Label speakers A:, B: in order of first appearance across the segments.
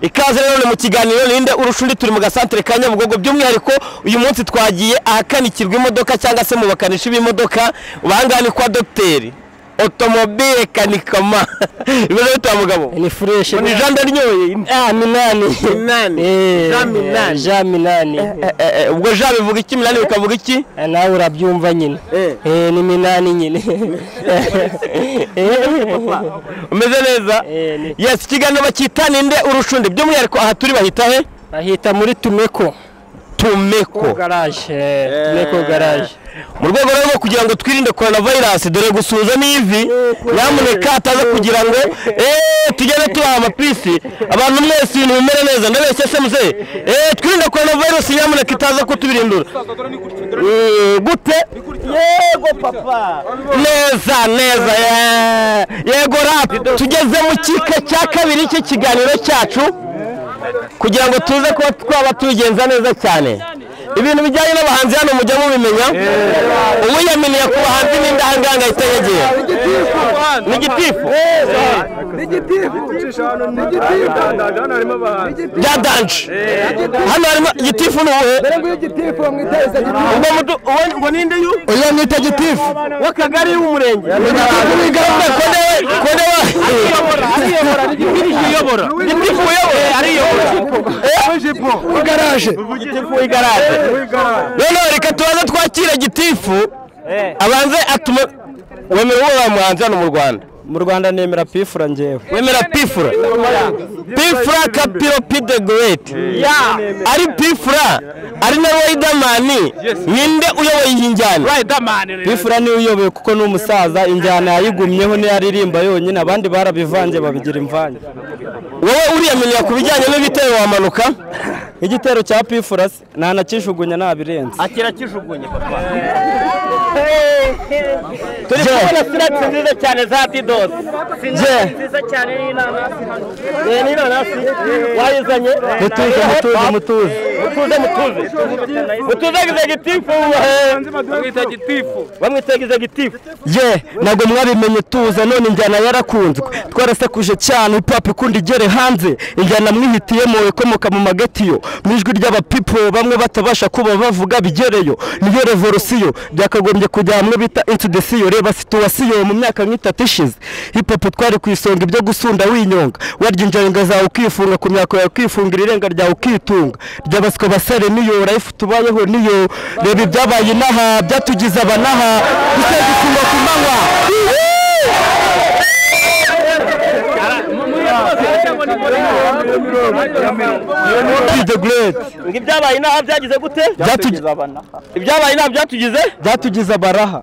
A: ikaze rero mu kiganiro ninde urusha undi turi mu gasantere ka nyabugogo by'umwihariko uyu munsi twagiye ahakanikirwa imodoka cyangwa se mu bakanishi b'imodoka bangahe ni kwa dogiteri otomobile kanikama ibyo bita mugabo
B: ni fureshi
A: ni jean daryoye
B: ah minani
A: Minani.
B: Eh,
A: Jean Minani.
B: jean minani
A: Eh, eh, ubwo jean bivuga iki minani bikavuga iki
B: Eh, nawe urabyumva nyine
A: Eh.
B: Eh, ni minani nyine
A: umeze neza
B: Eh, ni-
A: yes ikiganiro bacyita ninde urusha undi by'umwihariko aha turi bahita he
B: bahita muri tumeko
A: tumeko
B: garaje eh, tumeko garaje
A: mu rwego rero rwo kugira ngo twirinde korona virusi dore gusuhuza n'ivi nyamuneka ataza kugira ngo eee tugende tubaha amapisi abantu mwese ibintu bimere neza ndabeshya se muze eee twirinde korona virusi nyamuneka itaza kutubirindura Eh, gute yego papa neza neza yeah. yego rapu tugeze mu cyiciro cya kabiri cy'ikiganiro cyacu kugira ngo tuze kuba twaba tubigenza neza cyane ibintu bijyanye n'abahanzi hano mujya mubimenya uwiyaminiye ku bahanzi n'indahanganga itayagiye ni igitifu bya danje hano harimo igitifu ni uwuhe ubwo mudu uwo- ngo ninde yu
C: Oya mwita gitifu.
A: w'akagari w'umurenge
C: Gitifu ni gahunda
A: kodewe kodewe ariyobora igitifu uyobora igitifu uyobora ariyobora
C: ku igaraje.
A: igitifu w'igarage noneho reka tubanze twakira gitifu abanze atume wemera uwo bamuhanze hano mu rwanda
B: mu rwanda nemera pifura njyewe
A: wemera pifura pifura kapiro pide gureti ari pifura ari na ridermani ninde uyoboye iyi njyana
B: pifura niwe uyoboye kuko ni umusaza injyana yayigumyeho niyo aririmba yonyine abandi barabivanze babigira imvange
A: wowe uriyaminiye ku bijyanye n'ibitero wamanuka
B: igitero cya pifura se ntanakishugunya nabirenze
A: turi kubona siratsi nziza cyane za didosi je Eh, n'inanasi wayizanye
B: mutuze mutuze mutuze
A: mutuze mutuze mutuze egizegitifu bamwita egizegitifu
B: ye ntabwo mwabimenye tuza none injyana yarakunzwe twarasekuje cyane hip-hop ikunda igere hanze injyana mwihitiyemo ikomoka mu magetiyo mu ijwi ry'abapipo bamwe batabasha kuba bavuga bigereyo niyo revolosiyo byakagombye kujya hamwe bita intudesiyo reba situwasiyo mu myaka nk'itatu ishize hip-hop twari ku isonga ibyo gusunda winyonga warya injanga zawe ukifunga ku myaka yawe ukifungira irenga ryawe ukitunga ryabaswa basare niyo life tubayeho niyo reba ibyabaye inaha byatugize abanaha gusegukirwa ku manywa Be the great.
A: ngo ibyabaye inaha byagize gute
B: Byatugi-
A: ibyabaye inaha byatugize
B: byatugize abaraha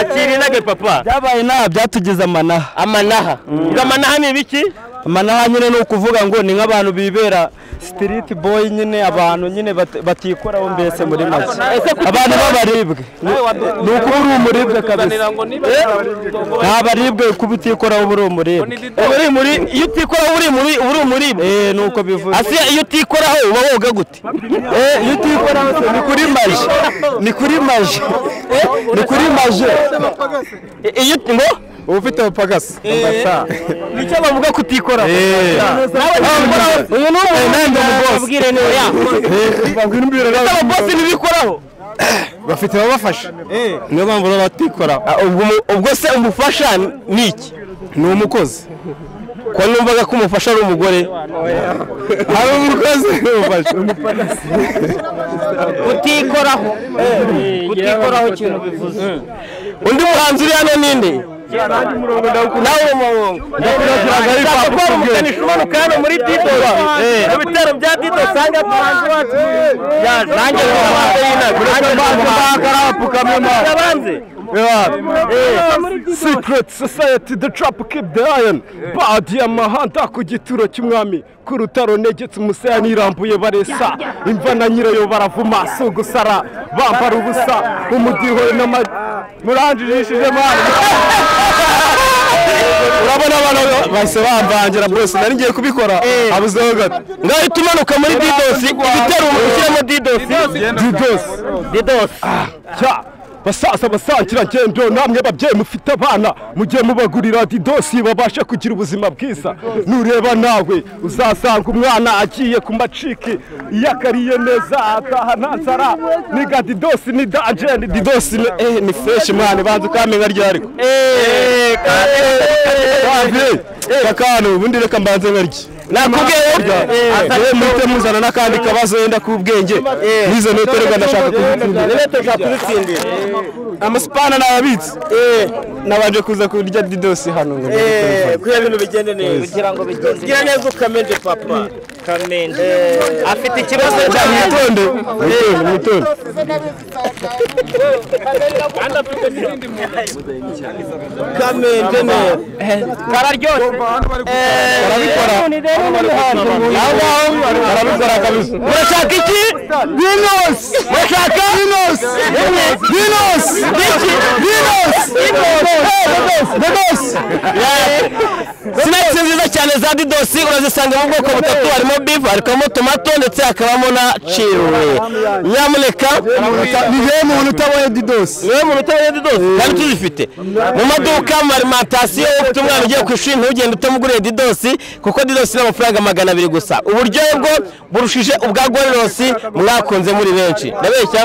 A: akira inage papa
B: byabaye inaha byatugize amanaha
A: amanaha ngo amanaha ni ibiki
B: amanaha nyine ni ukuvuga ngo ni nk'abantu bibera sitiriti boyi nyine abantu nyine bat- batikoraho mbese muri make abantu b'abaribwe Ni- ni ukuba uri umuribwe kabisa nta baribwe kuba utikoraho uba uri umuribwe
A: uri muri iyo utikoraho uri muri uri muri
B: Eh, ni uko bivuze
A: ase iyo utikoraho uba woga gute
B: Eh, iyo utikoraho se ni kuri maje ni kuri maje Eh, ni kuri maje
A: I- iyo uti- ngo
C: Uba ufite abapagasi.
A: nicyo bavuga kutikoraho
C: Eh.
A: nawe ntikoraho uyu ni umuntu abwire niwe ya
C: Babwira imbere yabo.
A: ababosi ntibikoraho
C: Bafite ababafasha. Niyo mpamvu baba batikora.
A: Ah, ubwo umu- ubwo se umufasha ni iki
C: Ni umukozi.
A: ko numvaga ko umufasha ari umugore
C: Hari umukozi n'umufasha.
A: kutikoraho kutikoraho ikintu bivuze undi muhanzi uri hano ninde nawe uri mu murongo ushaka kuba ari umukanishi umanuka hano muri didosi mu bitaro bya didosi usanga abahanzi bacu yaje nanjye n'abahanzi y'inama nanjye n'abahanzi y'abanze
C: Secret Society The Trap Keep The Iron Badi amahanda ku gituro cy'umwami ku rutaro negetse umusaya irambuye baresa imva na nyirayo baravuma si ugusara bambara ubusa umudiho n'ama muranjijishije mwana urabona abantu bahise bamvangira bose nari ngiye kubikora abuzeho gato
A: ngahita umanuka muri didosi ibitero umuntu ushyiramo didosi
C: didosi
A: didosi
C: cya basaza basangirangendo namwe babyeyi mufite abana mugiye mubagurira didosi babashe kugira ubuzima bwiza nureba nawe uzasanga umwana agiye ku maciki iyo akariye neza ataha nta nzara ni ga didosi ni dajeni didosi ni eh ni fresh mwana banza ukamenya ryari ko
A: Eh,
C: Wapi? kakano ubundi reka mbanze nkarye
A: Nakubwiye, eh,
C: yewe muhite muzana n'akandi kabazo yenda k'ubwenge nizo note reka ndashaka kubikundira amasipana nababitse nabanje kuza kurya didosi hano ngo ndebe.
D: kugira ibintu bigende neza kugira ngo bigende kugira neza ukamenje papa kamenje afite ikibazo
C: mwitonde mwitonde mwitonde
D: kamenje neza kararyoshye
C: barabikora aho ngaho barabikora kabisa
A: murashaka iki
C: dinos
A: murashaka
C: dinos dinos dinos dinos
A: sinakisi nziza cyane za didosi urazisanga mu bwoko butatu harimo bifu harimo tomato ndetse hakabamo na ciwe nyamuneka
C: ni he muntu utabonye didosi
A: niwe muntu utabonye didosi kandi tuzifite mu maduka mu arimantasiyo ufite umwana ugiye ku ishuri ntugende utamuguriye didosi kuko didosi ni amafaranga magana abiri gusa uburyohe bwo burushije ubwa gororosi mwakunze muri benshi ndabeshya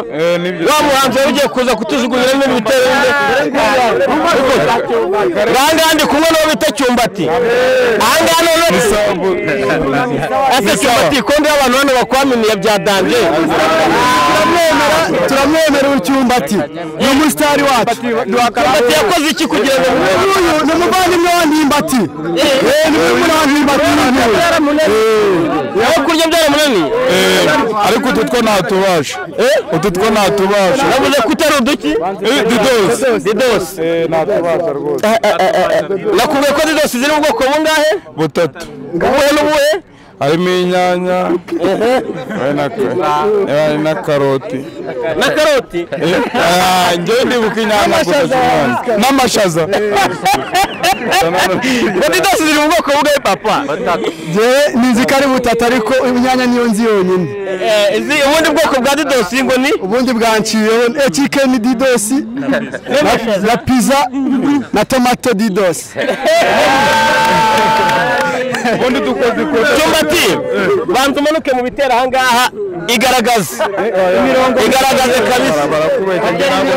A: wa muhanzi wari ugiye kuza kutujugurira n'ibindi bitero ngahangaha ndi kumwe n'uwo bita cyumbati ahangaha noneho ese cyumbati kondo y'abantu hano bakwaminiye byadanje
C: turamwemera ucyumbati ni umusitari wacu
A: cyumbati yakoze iki kugira ngo
C: uyu ni umuvandimwe wa ndimbati Eh, ni umuvandimwe wa ndimbati
A: aho kurya byaramunaniye
C: ariko utu two ntatubasha utu two ntatubasha
A: yavuze ko utari uduki
C: didosi
A: didosi
C: ntatubasha rwose
A: nakubwiye ko didosi ziri mu bwoko bungahe
C: butatu
A: ubuhe n'ubuhe
C: harimo inyanya hari na- hari na karoti
A: na karoti
C: Ah, njyewe ndibuka inyanya gusa zivanze. n'amashaza
A: ngo didosi ziri mu bwoko bungahe papa
C: njyewe nzi ko ari butatu ariko inyanya niyo nzi yonyine
A: Eh, izi- ubundi bwoko bwa didosi ngo ni
C: ubundi bwanciyeho eh, chicken didosi na- na pizza na tomato didosi ubundi dukoze
A: cyumbati banza umanuke mu bitero ahangaha igaragaze igaragaze kabisa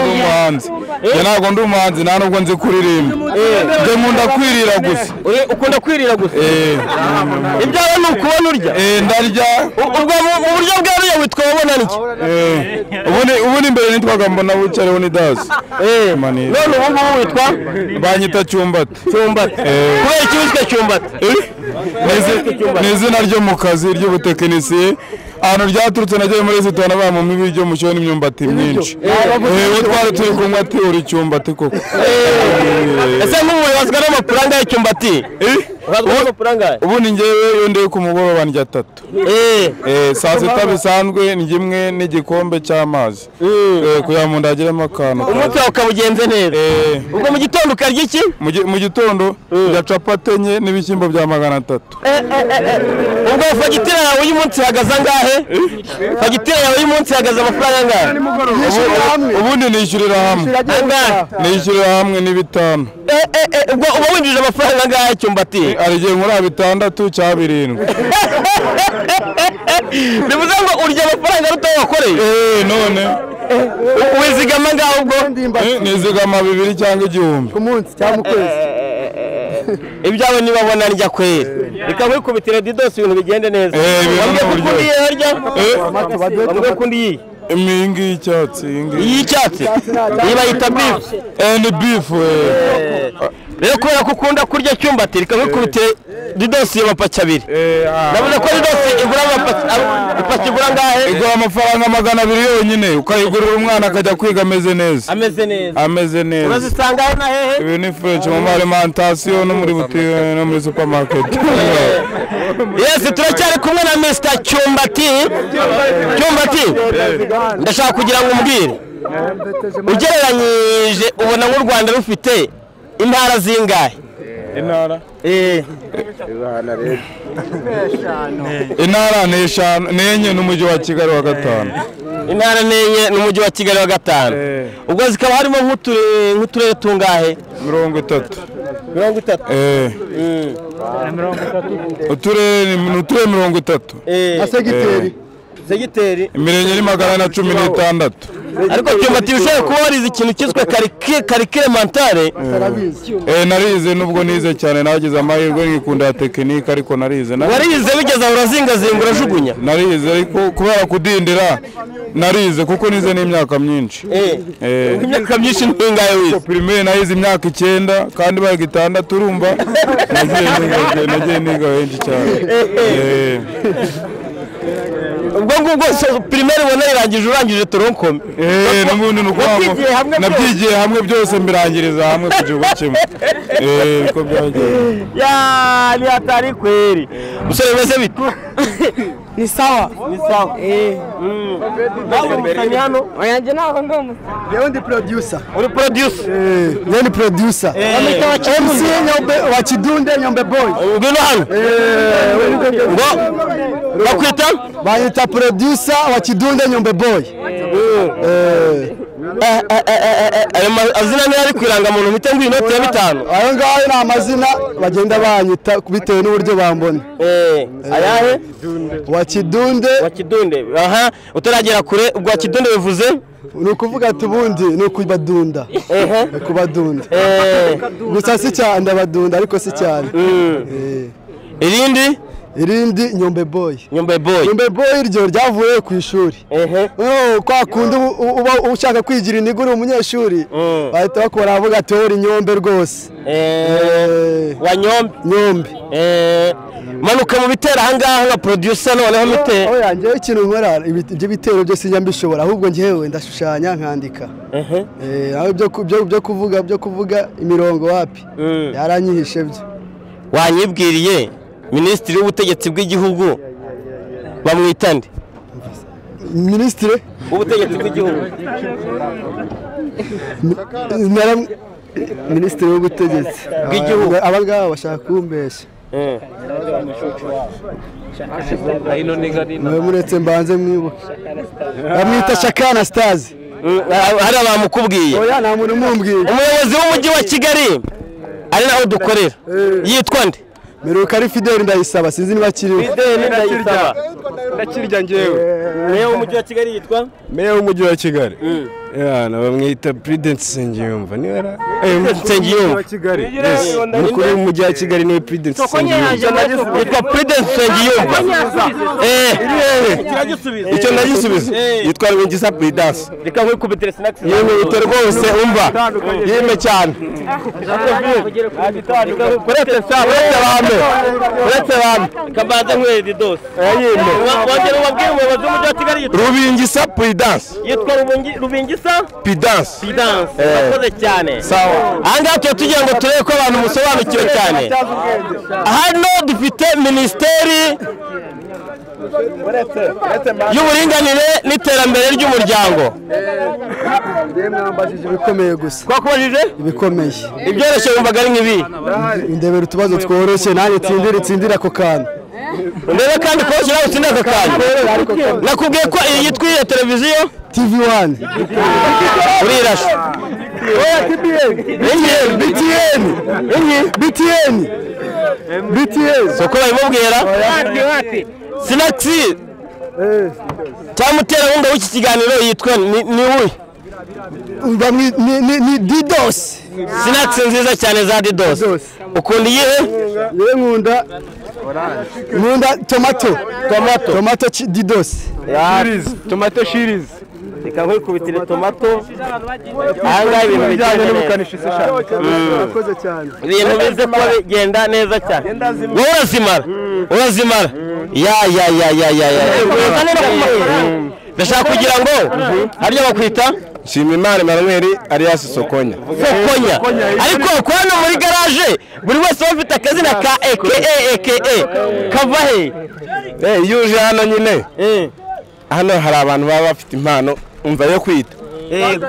C: umuhanzi njye ntabwo ndi umuhanzi nta nubwo nzi kuririmba njye nkunda kwirira gusa
A: Uri- ukunda kwirira gusa
C: Eh,
A: ibyawe ni ukubona urya
C: eh, ndarya
A: U- ubwo mu mu buryo bweruye witwa wabona n'iki
C: eh, ubundi ubundi mbere nitwaga mbona bucareho ni dasi manira
A: none ubu ngubu witwa
C: banyita cyumbati
A: cyumbati
C: Eh.
A: kubera iki witwa cyumbati
C: Ni izi- ni izina ryo mu kazi ry'ubutekinisiye ahantu ryaturutse nagiye muri resitora bamumpa ibiryo mushyiraho n'imyumbati myinshi Eh, uwo twari turi kunywa ati uri cyumbati koko
A: ese nk'ubu wibazwa n'amafaranga y'icyumbati ubazwa n'amafaranga
C: ubu ni ngewe iyo ndiwe ku mugoroba ndya atatu Eh, saa sita bisanzwe ni imwe n'igikombe cy'amazi Eh, kugira ngo ndagiremo akantu
A: umunsi wawe ukabugenze neza
C: Eh,
A: ubwo mu gitondo ukarya iki
C: mu gi- mu gitondo ndya capati enye n'ibishyimbo bya magana atatu
A: ubwo fagitire yawe y'umunsi ihagaze angahe fagitire yawe y'umunsi ihagaze amafaranga angahe
C: Ubu- ubundi nishyurira hamwe
A: angahe
C: nishyurira hamwe ni bitanu
A: Eh, eh, eh, ubwo uba winjije amafaranga angahe y'icyumbati
C: hari igihe nkura bitandatu cya birindwi
A: bivuze ngo urya amafaranga aruta ayo wakoreye
C: Eh, none
A: U- wizigama angahe ubwo
C: Eh, nizigama bibiri cyangwa igihumbi
A: ibyawe nibabona ndya kwera reka nkwikubitire didosi ibintu bigende neza
C: Eh, ibintu
A: wambwiye ko
C: ni
A: ukunda iyi harya
C: Eh,
A: wambwiye ko ukunda iyi
C: iyi ngiyi y'icyatsi iyi ngiyi
A: iy'icyatsi iyi bayita bifu
C: Eh, ni bifu eh.
A: rero kubera ko ukunda kurya cyumbati reka nkwikubitire didosi iyo mapaki abiri
C: Eh, ah.
A: navuze ko didosi igura amapaki ab- ipaki igura angahe
C: igura amafaranga magana abiri yonyine ukayigurira umwana akajya kwiga ameze neza
D: ameze neza
C: ameze neza
A: urazisanga he na hehe
C: ibi ni fureshi mu marimantasiyo no muri butike no muri supamaketi
A: yesi turacyari kumwe na misita cyumbati cyumbati ndashaka kugira ngo umbwire ugereranyije ubona nk'u rwanda rufite intara zingahe
E: intara
B: eh
E: intara ni eshanu ni enye n'umujyi wa kigali wa gatanu
A: intara n'enye n'umujyi wa kigali wa gatanu
E: Eh.
A: ubwo zikaba harimo nk'uture- nk'uturere tungahe
E: mirongo itatu
A: mirongo itatu
E: Eh. uturere ni ni uturere mirongo itatu
A: Eh,
E: Eh.
A: segiteri
E: imirenge ni magana na cumi n'itandatu
A: ariko kiyomatiri ushobora kuba warize ikintu cyiswe karike- karikire mentale
E: Eh, narize nubwo nize cyane nagize amahirwe nkikunda ya tekinike ariko narize Nari-
A: warize bigeze aho urazingazinga urajugunya
E: narize ariko kubera kudindira narize kuko nize n'imyaka myinshi
A: Eh,
E: Eh.
A: imyaka myinshi n'ingahe wize
E: pirimeri nayize imyaka icyenda kandi bayiga itandatu urumva nagiye niga- nagiye niga benshi cyane Eh.
A: ubwo ngubwo so- pirimeri ubona irangije urangije toronkome
E: Eh, n'ubundi ni ukwamu
A: Wabyigiye hamwe byose?
E: nabyigiye hamwe byose mbirangiriza hamwe ku gihugu kimwe Eh, niko byagiye
A: ya nihatari kweri musore bimeze bite
F: Ni sawa. Ni sawa. Eh.
A: nawe umusamyi hano
F: Wanajua nao ndio mus-
A: uri producer
B: ni producer MC Nyombe wa Kidunde Nyombe boy
A: ngwino hano ngo bakwita
B: banyita producer wa Kidunde Nyombe boy Eh.
A: Eh, eh, eh, eh, eh, ayo mazina niyo ari ku irangamuntu mpite ngo inoti ya bitanu
B: ayo ngayo ni amazina bagenda banyita bitewe n'uburyo bambona
A: Eh, ayahe
B: wa Kidunde
A: wa kidunde aha utaragera kure ubwa kidunde bivuze
B: ni ukuvuga ati ubundi ni ukubadunda
A: ehe
B: ni ukubadunda
A: Eh,
B: gusa si cyane ndabadunda ariko si cyane Eh.
A: irindi
B: irindi Nyombe boy
A: nyumba boy
B: Nyombe boy iryo ryavuye ku ishuri
A: ehe
B: Oh, kwa kundi uba- uba ushaka kwigira intege uri umunyeshuri
A: Mm.
B: bahita bakubona baravuga ati wowe uri nyombe rwose
A: Eh,
B: Eh,
A: wa nyombe
B: nyombe
A: Eh, manuka mu bitero ahangaha nka producer noneho mite
B: oya njyewe ikintu nkora ibi- ibyo bitero byose njya mbishobora ahubwo njyewe ndashushanya nkandika
A: ehe
B: Eh, aho ibyo ku- byo- byo kuvuga byo kuvuga imirongo wapi
A: Mm.
B: yaranyihishe byo
A: wanyibwiriye minisitiri w'ubutegetsi bw'igihugu bamwita nde
B: minisitire
A: w'ubutegetsi bw'igihugu
B: naram- minisitiri w'ubutegetsi
A: Bw'igihugu.
B: Aba- aba ngaba bashaka kumbeshya
A: Eh,
B: mwe muretse mbanze mwibuke bamwita shakana sitazi
A: mm, hari abamukubwiye
B: oya nta muntu umumbwira
A: umuyobozi w'umujyi wa kigali ari naho dukorera yitwa nde
B: meruka ari fideli ndayisaba sinzi niba akiriho
C: ndakirya njyewe
A: meya w'umujyi wa kigali yitwa
C: meya w'umujyi wa kigali yana bamwita puridensi nsengiyumva niba yari
A: nsengiyumva
C: kigali umukuru w'umujyi wa kigali niwe puridensi nsengiyumva
A: yitwa prudence nsengiyumva Eh,
C: icyo ndagisubiza yitwa rwingisa puridensi
A: reka nkikubitire sinakisi
C: yihute rwose umva yime cyane
A: uretse saa uretse bambe uretse bambe kabanza nkweri dose
C: yime
A: wongera ubabwire umuyobozi w'umujyi wa kigali yitwa-
C: rubingisa puridensi
A: yitwa Rubungi- rubingisa
C: puridensi
A: pidanse urakoze cyane
C: sawa
A: ahangaha tuba tugira ngo turebe ko abantu musobanukiwe cyane hano dufite minisiteri y'uburinganire n'iterambere ry'umuryango
B: mwambajije ibikomeye gusa
A: twakubajije
B: ibikomeye
A: ibyoroshye wumvaga ari nk'ibi
B: ndebera utubazo tworoshye nanjye tsindira itsindira ako kantu
A: ndebe kandi kubashyira aho utsinde aka kantu nakubwiye ko iyi yitwa iyo televiziyo
B: tv wani
A: urirashe
B: btn btn btn btn
A: si uko babimubwira sinakisi cyangwa umuterankunga w'iki kiganiro yitwa ni ni uyu
B: Bamwi- ni- ni- ni didos
A: sinakisi nziza cyane za didosi ukunda iyihe
B: yewe nkunda nkunda tomato tomato tomato chi- didos
C: tomato shirizi
A: reka nkubitire tomato ahangaha ibintu bijyanye n'ubukanishi
B: murakoze cyane
A: ibintu bize kuba bigenda neza cyane wowe urazimara urazimara ya ya ya ya ya ya ndashaka kugira ngo hariya bakwita
C: nshimimana emanuweli ariyasi sokonya
A: sokonya ariko kuba hano muri garaje buri wese aba afite akazina ka eke eke kava he
C: iyo uje hano nyine hano hari abantu baba bafite impano umva yo kwita
A: yego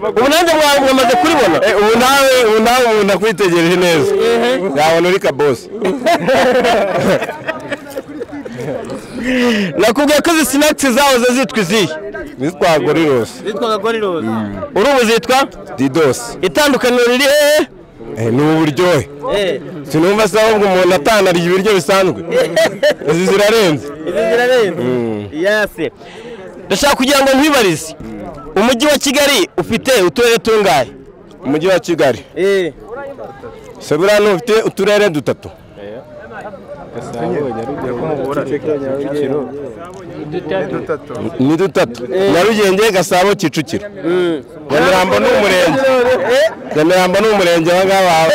A: ubunange bwawe mwamaze kuribona
E: ubu nawe ubu nawe ubu nakwitegereje neza yabona uri kabosi
A: nakubwiye ko izi sinakisi zahoze zitwa izihe
E: bitwa gorirose
D: Witwaga Gorillas.
A: urubu zitwa
E: didosi
A: itandukaniro riri hehe
E: Eh, ni uburyohe
D: Eh,
E: sinumva se ahubwo umuntu atanarya ibiryo bisanzwe izi zirarenze
D: izi zirarenze. Yase.
A: ndashaka kugira ngo nkwibarize umujyi wa kigali ufite uturere tungahe
E: umujyi wa kigali
D: Eh,
E: se buriya ntufite uturere dutatu ni dutatu nyarugenge gasabo kicukiro nyamirambo ni umurenge nyamirambo ni umurenge aba ngaba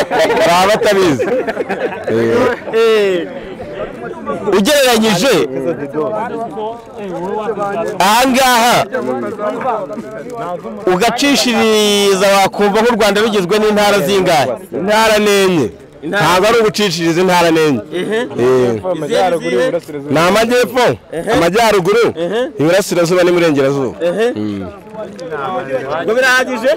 E: baba batabizi Eh,
A: ugereranyije ahangaha ugacishiriza wakumva nk'u rwanda rugizwe n'intara zingahe
E: intara n'enye ntabwo ari ugucishiriza intara n'enye Eh.
D: izihe n'izihe?
E: ni amajyepfo amajyaruguru iburasirazuba n'iburengerazuba
D: Ngo birahagije?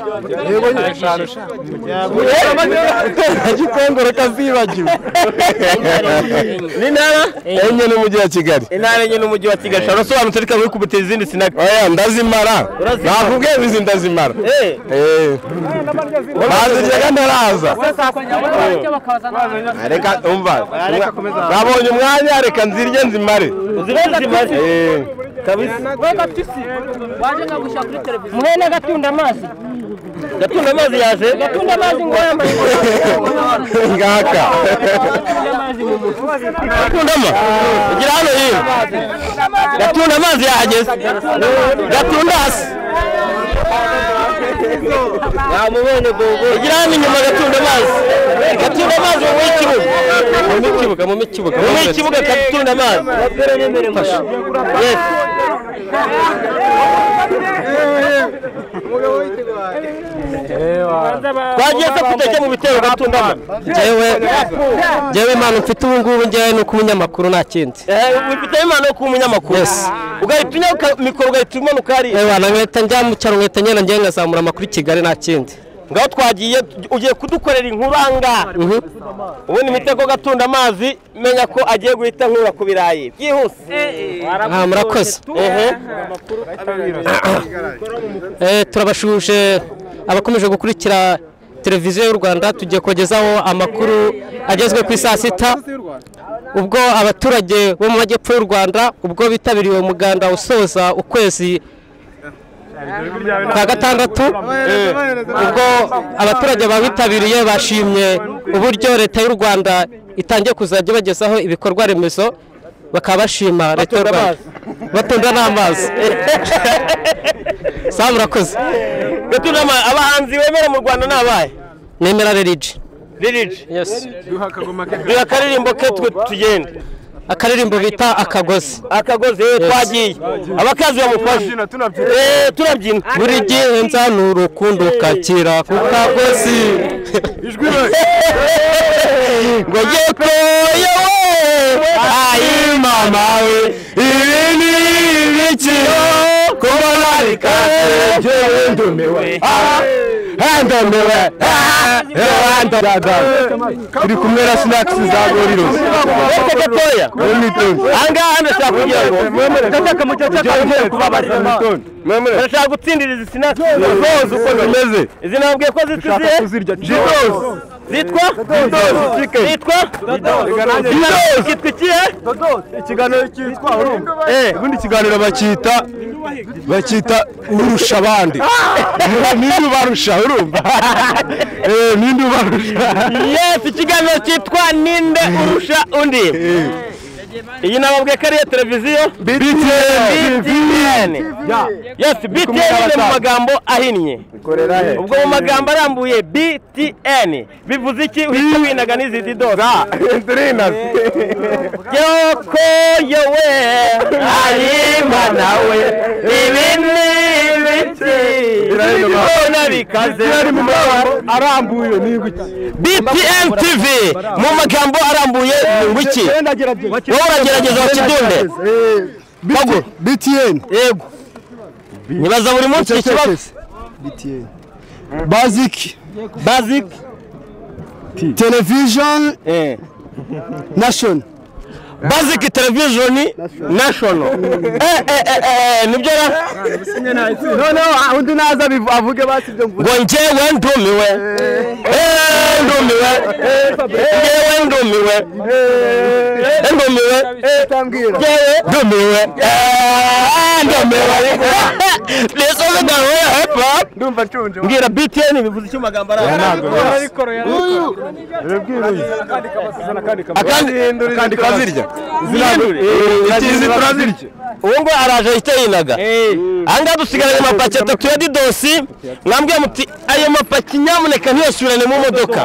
D: N'intara?
E: enye n'umujyi wa kigali
D: Intara enye n'umujyi wa Kigali. Ushobora
A: urasobanutse reka muri kubutira izindi sinaka
E: oya ndazimara nakubwiye izi ndazimara
D: Eh,
E: Eh. baziryaga ntaraza reka umva nabonye umwanya reka nzirye nzimare
D: uziranye zimare.
E: Eh.
D: Kabisa.
F: muhe n'agatunda amazi
D: Gatunda amazi yaje.
F: tunda amazi ngo yambaye
E: ngaka
A: gatundama ugira hano hino gatunda amazi yahageze gatunda hasi
D: Namubonye gogo.
A: ugira hano inyuma gatunda amazi gatunda amazi mu ikibuga mu ikibuga gatunda amazi Yes. twagiye se kutajya mu bitero gatunda amazi
B: njyewe njyewe impano mfite ubu ngubu njyewe ni uko umunyamakuru nta kindi
A: wifitemo impano yo kuba umunyamakuru ugahita unyaka mikoro ugahita umanuka hariya
B: ewa na nkweto njya mu cyaro nkweto nyine njyewe nkazamura amakuru i kigali nta kindi
A: ngaho twagiye ugiye kudukorera inkuru ahangaha ubundi mpite ko gatunda amazi menya ko agiye guhita nkura ku birayi byihuse
B: aha murakoze
A: ehe
B: Eh, turabashuje abakomeje gukurikira televiziyo y'u rwanda tugiye kubagezaho amakuru agezwe ku isaa sita ubwo abaturage bo mu majyepfo y'u rwanda ubwo bitabiriye uwo muganda usoza ukwezi kwa gatandatu ubwo abaturage bawitabiriye bashimye uburyo leta y'u rwanda itangiye kuzajya ibagezaho ibikorwa remezo bakaba bashima leta y'u rwanda batunda n'amazi saa murakoze
A: gatunda amazi abahanzi bemera mu rwanda ni abahe
B: nemera rerigi
A: liriji duha akaririmbo ke twe tugende
B: akaririmbo bita akagozi
A: akagozi eh, twagiye abakazi bamufashe Eh, turabyina
B: buri gihe nzanura urukundo kakira ku kagozi
A: ngo yeko yewe ayi mama we ibi ni ibiki kuba nari kase
E: njyewe ndumiwe hendomewe turi kumwe na sinakisi za gorirose
A: Uretse gatoya ahangaha ndashaka kugira ngo ndashaka mu gihe cy'akaruhuko kubabaza ndashaka gutsindira izi sinatsi zose uko zimeze izi nabwiye ko zitwa izihe zitwa zitwa Didos. zitwa ikihe
E: ikiganiro cyitwa urumva ubundi ikiganiro bakita bakita urusha abandi ninde ubarusha urumva Eh, ninde ubarusha
A: yes ikiganiro cyitwa ninde urusha undi iyi nababwiye ko ariyo televiziyo btn yes btn ni mu magambo ahinnye ubwo mu magambo arambuye btn bivuze iki uhita winaga n'izindi dose yoko yowe arima nawe ibi ni ibiti birabona bikaze
C: arambuye ni iki
A: btn tv mu magambo arambuye ni wiki wowe uragerageza bakidunde
C: BTN
A: yego nyibaza buri munsi iki kibazo
G: Basic. Basic. Television. Nation.
A: Basic Television National. Eh, eh, eh, eh, nibyo ra?
G: Noneho undi naza abivu- avuge basi ibyo mvuga.
A: ngo njyewe ndumiwe Eh, ndumiwe njyewe ndumiwe Eh, ndumiwe njyewe ndumiwe Eh, ndumiwe nisoze gahunda ya hip hop mbwira btn bivuze icyo magambo ari aho. akandi
E: kandi turazirya
A: itizi turazirya ubu ngubu araje ahita yinaga aha ngaha dusigaranye amapaki atatu ya didosi mwambwiye muti ayo mapaki nyamuneka ntiyasubirane mu modoka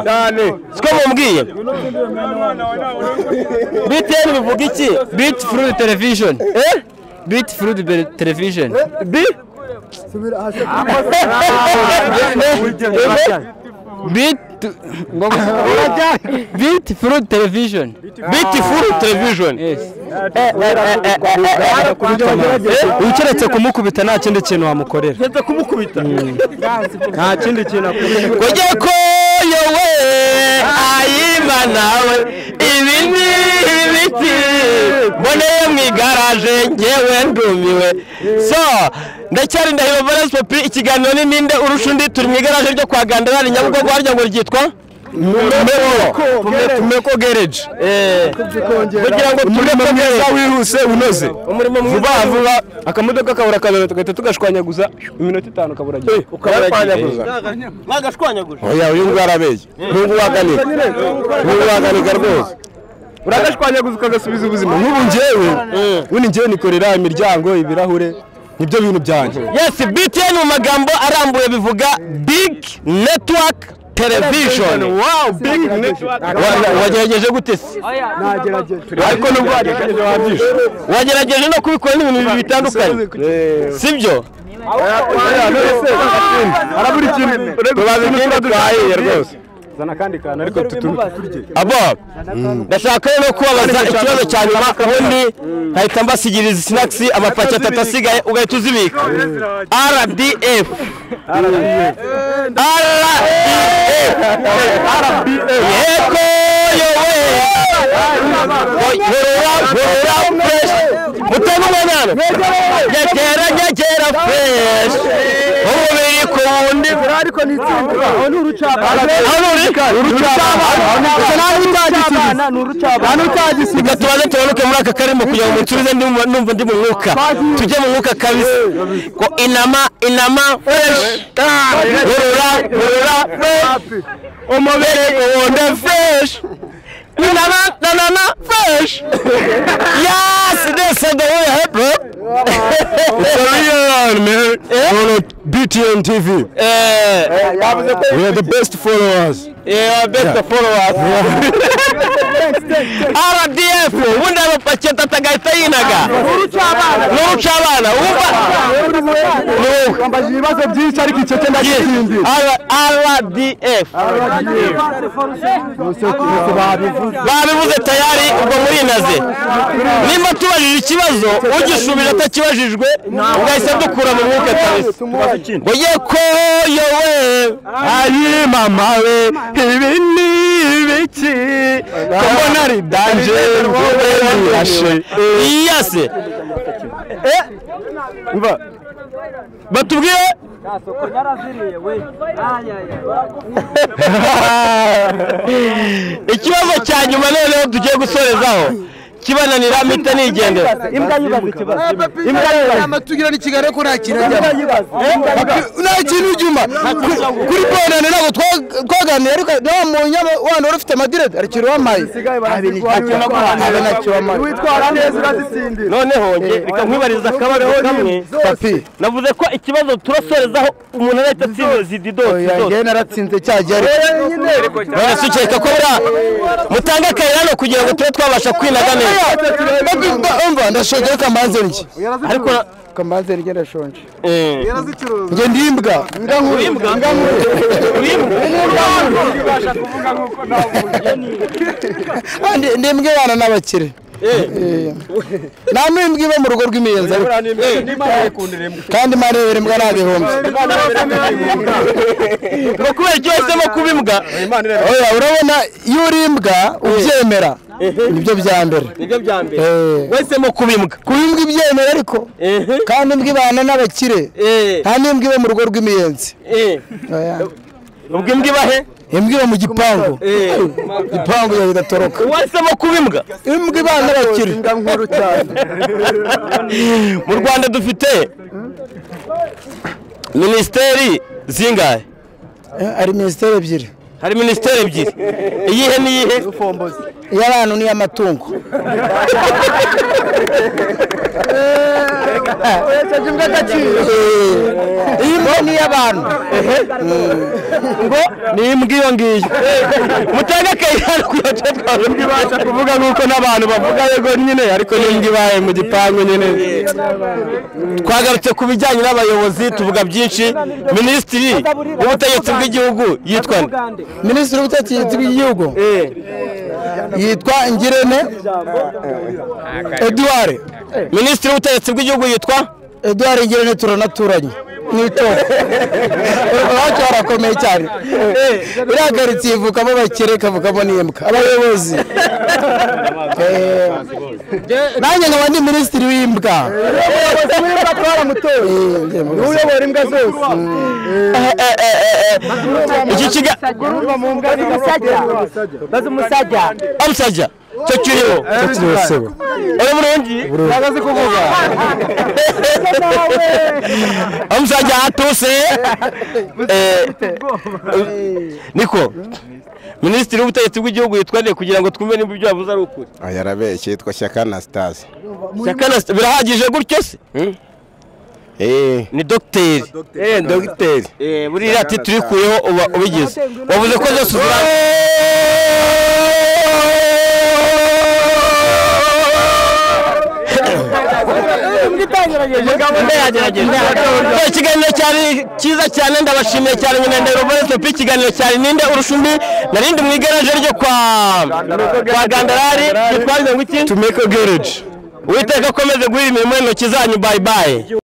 A: siko mumbwiye btn bivuga iki
B: Beat through the television.
A: eh
B: Beat through the television.
A: bi
B: Beat Beat through the television.
A: beautiful television
B: Ukeretse kumukubita nta kindi kintu wamukorera.
A: nza kumukubita
B: Nta kindi kintu akorera.
A: kujya koyowe ayima nawe ibi ni ibiti mboneye mu igaraje ngewe ndumiwe so ndacyari ndahiro valence popi ikiganiro ni ninde urusha undi turi mu igaraje ryo kwa gandarari nyabugogo harya ngo ryitwa tumeko gereji kugira ngo tumeko mwiza wihuse unoze umurimo mwiza vuba vuba akamodoka kabura kabiri tugahita tugashwanyaguza
C: iminota itanu ukabura agiye
D: mwagashwanyaguje
E: oya uyu nguyu arabeshya n'ubu waganika n'ubu waganika rwose
C: uragashwanyaguza ukagasubiza ubuzima
E: n'ubu njyewe ubundi njyewe nikorera imiryango ibirahure nibyo bintu byanjye
A: yes btn mu magambo arambuye bivuga big network television
C: wow big network
A: Wa- wagerageje gute se
C: ariko nubwo wagerageje wabyishe
A: wagerageje no kubikora n'ibintu bibiri bitandukanye sibyo
C: harabura ikintu
E: tubaze imyenda twahiye rwose
C: zana akandi kantu ariko tuturye
A: abo ndashaka rero kubabaza ikibazo cya nyuma ubundi nkahita mbasigiriza sinakisi amapaki atatu asigaye ugahita uzibika rdf rdf yego yowe gorora gorora fresh mutema umwanana nyegera nyegera fresh umubiri ku wundi
G: ariko ni itsinda aho ni urucabana
A: aho uri
G: urucabana ni urucabana utagisiga
A: reka tubanze tumanuke muri aka karimo kugira ngo musubize ndi mu- numva ndi mu mwuka tujye mu mwuka kabisa ko inama inama fresh rurura rurura fresh umubiri uwundi fresh inama nanana fresh yes this is the way hip hop it's a real one man
E: Follow BTN TV. We are the best followers.
A: Yeah, best of followers. RDF, ubundi aba paketi atagahita yinaga. N'urucabana. Wumva?
G: wambaje ibibazo byinshi ariko icyo cyo ndakindi
A: R- RDF. Babivuze tayari ubwo muri naze. Nimba tubajije ikibazo, ugisubiza atakibajijwe, ugahita dukura mu mwuka kabisa. Oye ko yowe ari mama we ibi ni ibiki ko mbona ari danje ngowe ndashe iyase batubwiye ikibazo cya nyuma noneho tugiye gusorezaho kibananira mpita nigendera
G: imbwa yibaze amatugira ni kigali ko nta kintu ajyamo nta kintu ujyuma kuri bonane ntabwo twa- twaganiriye ariko nawe mu nyama wano wari ufite madirede arakira uwamaye abe ntacyo wamaye witwara neza urazitsindira
A: noneho nge reka nkwibariza akabazo kamwe
G: papi
A: navuze ko ikibazo turasorezaho umuntu arahita atsinze zididosi
G: oya
A: zose
G: njyewe naratsinze cya gihe ariko
A: none se ukeka ko buriya mutange akayira hano kugira ngo tube twabasha kwinaga neza
G: Papi, mba- umva ndashonje ariko mbanze ndye
A: ariko na-
G: mbanze ndye ndashonje
A: eh.
G: njye ndi imbwa imbwa nkuru imbwa nkuru Ah, ndi- ndi imbwa ibana n'abakire nta mwimbwi iba mu rugo rw'imiyenzi ariko kandi marebere mbwa nta bihumbi
A: ngo kubera icyo wahisemo kuba imbwa
G: oya urabona iyo uri imbwa ubyemera nibyo bya mbere
D: nibyo bya mbere
G: Eh,
A: wahisemo kuba imbwa
G: kuba imbwa ibyemera ariko
D: ehe
G: kandi imbwa ibana n'abakire
D: eh
G: nta n'imbwa iba mu rugo rw'imiyenzi
D: eh
G: Oya.
A: ubwo imbwa iba he
G: imbwa iba mu gipangu
D: eh
G: igipangu yawe idatoroka
A: wahisemo kuba imbwa
G: imbwa ibana n'abakire
A: mu rwanda dufite minisiteri zingahe
G: Eh, hari minisiteri ebyiri
A: hari minisiteri ebyiri iyihe n'iyihe
G: iy'abantu n'iy'amatungo Eh, iy'imbwa n'iy'abantu
A: ngo ni imbwa iyo ngiyo mutange akayihano kugira ngo twaje ibasha kuvuga nk'uko n'abantu bavuga yego nyine ariko ni imbwa ibaye mu gipangu nyine twagarutse ku bijyanye n'abayobozi tuvuga byinshi minisitiri w'ubutegetsi bw'igihugu yitwa nde?
G: minisitiri w'ubutegetsi bw'igihugu
A: Eh.
G: yitwa ngirente eduard
A: minisitiri w'ubutegetsi bw'igihugu yitwa
G: eduard ngirente turanaturanye mu itora iwacu harakomeye cyane iriya karitsiye ivukamo abakire ikavukamo n'imbwa abayobozi Eh, nanjye nkaba ndi minisitiri w'imbwa Eh, njye mu buzima.
A: Eh, eh, eh, eh, eh. iki kiga amusajya cyo kiriho
G: Icyo kiriho sebo.
A: uri burungi ntago kuvuga amusajya atuse Eh, niko minisitiri w'ubutegetsi bw'igihugu yitwa nde kugira ngo twumve niba ibyo yavuze ari ukuri
E: Oya arabeshya yitwa Shyaka Anastase.
A: Shyaka na- birahagije gutyo se
E: Eh,
A: ni dogiteri
E: eh dogiteri.
D: eh buri
A: iriya ati turi kuyeho uba ubigize wavuze ko zose uzira Eh, ikiganiro cyari cyiza cyane ndabashimiye cyane nyina ndahiro Valens P. ikiganiro cyari ninde urushumi narindi mu igaraje ryo kwa kwa Gandarari yitwa mirongo iki Tumeko Garage Uwiteka akomeze guhira imirimo y'intoki zanyu bye bye